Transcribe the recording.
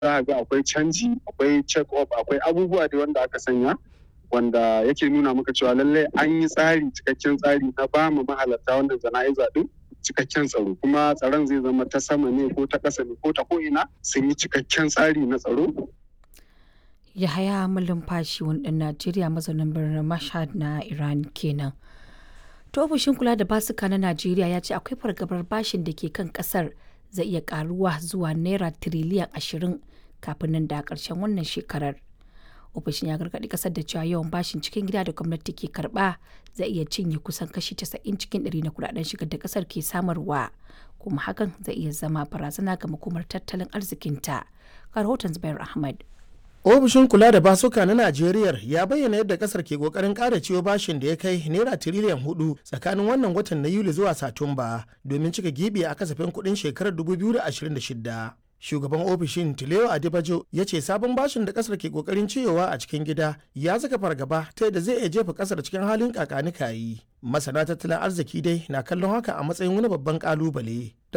za a ga akwai canji akwai check up akwai abubuwa da wanda aka sanya wanda yake nuna maka cewa lallai an yi tsari cikakken tsari na ba mu mahalarta wannan jana'iza din cikakken tsaro kuma tsaron zai zama ta sama ne ko ta ƙasa ne ko ta ko'ina sun yi cikakken tsari na tsaro Yahaya Malumfashi wani ɗan Najeriya mazaunin birnin Mashhad na Iran kenan. To ofishin kula da basuka na Najeriya ya ce akwai fargabar bashin da ke kan kasar zai iya karuwa zuwa naira tiriliyan ashirin kafin nan da ƙarshen wannan shekarar. Ofishin ya gargaɗi kasar da cewa yawan bashin cikin gida da gwamnati ke karɓa zai iya cinye kusan kashi 90 cikin ɗari na kudaden shigar da kasar ke samarwa kuma hakan zai iya zama barazana ga makomar tattalin arzikinta. Ga rahoton Zubair Ahmad. ofishin kula da basuka na najeriya ya bayyana yadda kasar ke kokarin kara ciwo bashin da ya kai naira tiriliyan hudu tsakanin wannan watan na yuli zuwa satumba domin cika gibi a kasafin kudin shekarar 2026 shugaban ofishin tileo adibajo ya ce sabon bashin da kasar ke kokarin ciyowa a cikin gida ya saka fargaba ta yadda zai iya jefa kasar cikin halin kakanikayi masana tattalin arziki dai na kallon haka a matsayin wani babban kalubale